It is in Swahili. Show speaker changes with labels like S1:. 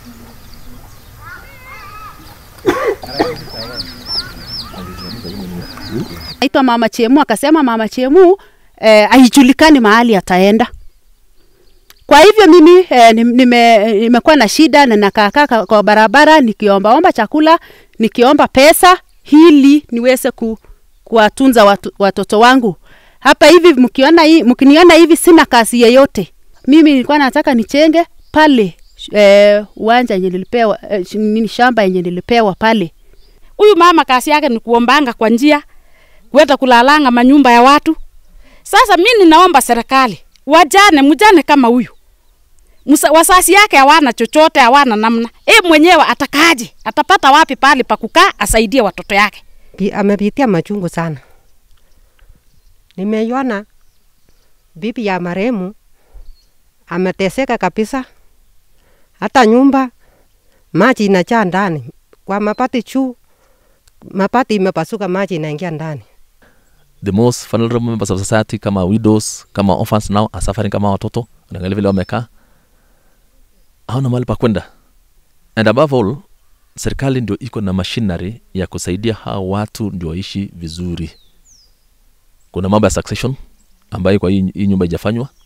S1: Aitwa Mama Chemu akasema Mama Chemu eh, haijulikani mahali ataenda. Kwa hivyo mimi eh, nim- nime, nimekuwa na shida na nakaakaa ka- kwa barabara nikiombaomba chakula, nikiomba pesa ili niweze ku, kuwatunza watu, watoto wangu. Hapa hivi mkiona hii, mkiniona hivi sina kazi yeyote. Mimi nilikuwa nataka nichenge pale eh, uwanja yenye nilipewa eh, sh- nini shamba yenye nilipewa pale.
S2: Huyu mama kazi yake ni kuombanga kwa njia, kwenda kulalanga manyumba ya watu. Sasa mi ninaomba serikali wajane, mjane kama huyu Musa, wasasi yake hawana chochote, hawana namna. E mwenyewe atakaje? Atapata wapi pale pa kukaa asaidie watoto yake?
S3: Pi- amepitia machungu sana. Nimeiona bibi ya marehemu ameteseka kabisa, hata nyumba maji inajaa ndani kwa mapati juu, mapati imepasuka, maji inaingia ndani.
S4: the most vulnerable members of society kama widows kama orphans now are suffering kama watoto unaangalia vile wamekaa hawana mahali pa kwenda and above all serikali ndio iko na machinery ya kusaidia hao watu ndio waishi vizuri kuna mambo ya succession ambayo kwa hii, hii nyumba ijafanywa